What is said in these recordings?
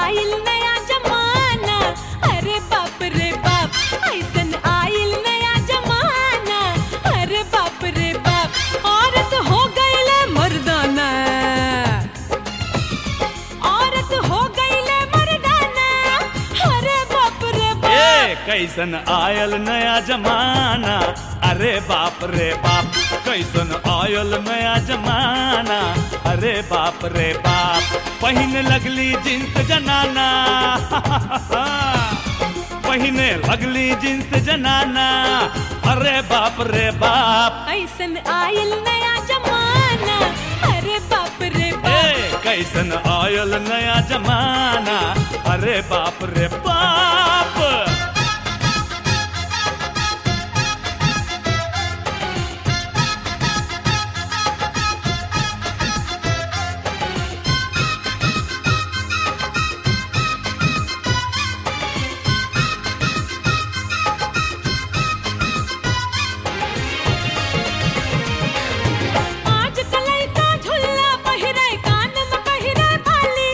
आइल नया जमाना अरे बाप रे बाप ऐसन आइल नया जमाना अरे बाप रे बाप औरत हो गईले मर्दाना औरत हो गईले मर्दाना अरे बाप रे ए बाप कैसन आयल नया जमाना अरे बाप रे बाप कैसन आयल नया जमाना अरे बाप रे बाप पहिने लगली जींस जनाना पहिने लगली जींस जनाना अरे बाप रे बाप ऐसन आइल नया जमाना अरे बाप रे ए बाप कैसन आयल नया जमाना अरे बाप रे बाप आज कलई का झुल्ला पहिरे कान में पहिरे बाली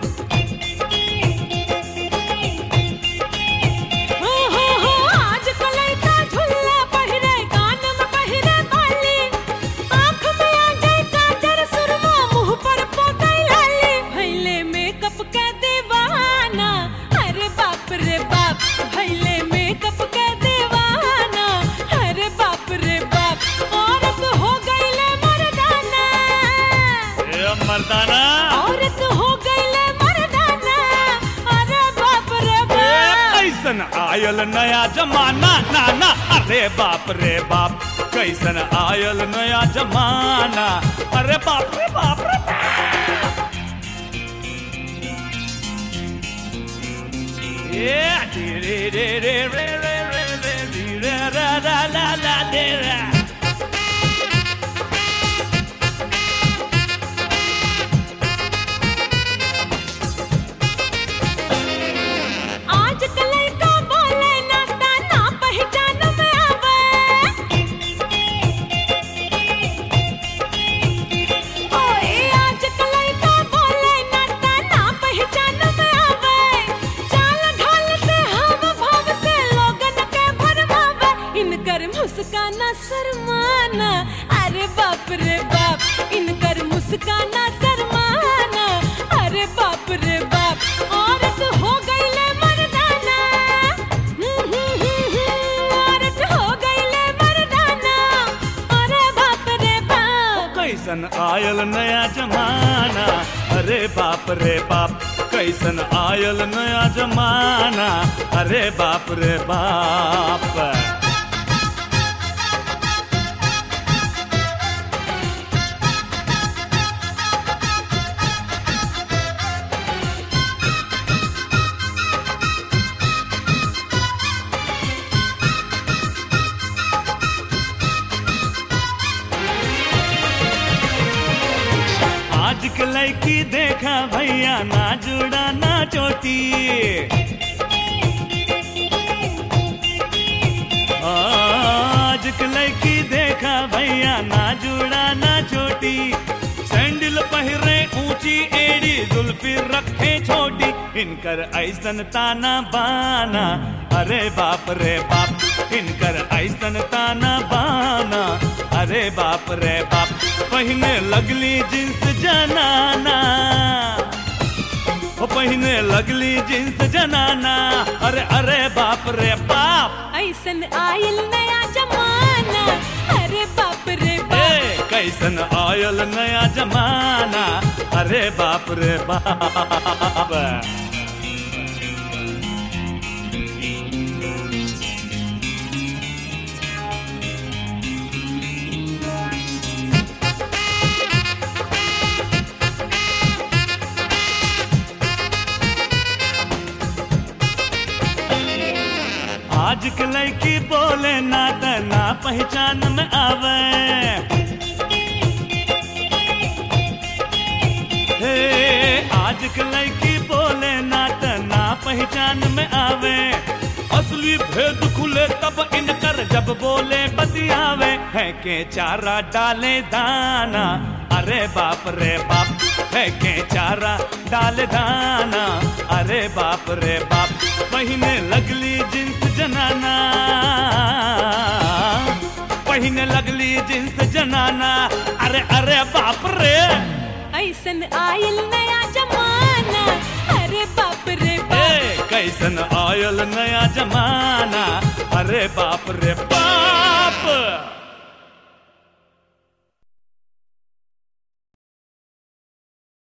हो हो हो आज कलई का झुल्ला पहिरे कान में पहिरे बाली आँख में आ जाए काजर सुरमा मुंह पर पोतई लाली भैले मेकअप के दीवाना अरे बाप रे बाप भैले मेकअप के दीवाना अरे बाप रे बाप औरत हो गईले मर्दाना ए मर्दाना औरत हो गईले मर्दाना अरे बाप रे ए, बाप कैसन आयल नया जमाना नाना अरे बाप रे बाप कैसन आयल नया जमाना अरे बाप रे बाप रे बाप। ए, डी रे रे रे रे रे रे रे डी रे रा रा ला ला दे रा। आज कलई का बोले नाता ना पहचान में आवे ओए आज कलई का बोले नाता ना पहचान में आवे चाल ढाल से हम भाव से लोगन के भरमावे इनकर मुस्काना शर्माना अरे बाप रे बाप इनकर मुस्काना शर्माना अरे बाप रे बाप औरत हो गईले मर्दाना औरत हो गईले मर्दाना अरे बाप रे बाप कैसन आयल नया जमाना अरे बाप रे बाप कैसन आयल नया जमाना अरे बाप रे बाप आज के लड़की देखा भैया ना जुड़ा ना चोटी आज के लड़की देखा भैया ना जुड़ा ना चोटी सैंडल पहिरे ऊंची एड़ी जुल्फी रखे छोटी इनकर ऐसन ताना बाना अरे बाप रे बाप इनकर ऐसन ताना बाना अरे बाप रे बाप पहिने लगली जींस जनाना ओ पहिने लगली जींस जनाना अरे अरे बाप रे बाप ऐसन आयल नया जमाना अरे बाप रे ए बाप कैसन आयल नया जमाना अरे बाप रे बाप आज के लड़की बोले ना त ना पहचान में आवे हे आज के लड़की बोले ना त ना पहचान में आवे असली भेद खुले तब इनकर जब बोले बतियावे है के चारा डाले दाना अरे बाप रे बाप है के चारा डाले दाना अरे अरे बाप रे बाप पहिने लगली जींस जनाना पहिने लगली जींस जनाना अरे अरे बाप रे ऐसन आयल नया जमाना अरे बाप रे ए बाप कैसन आयल नया जमाना अरे बाप रे बाप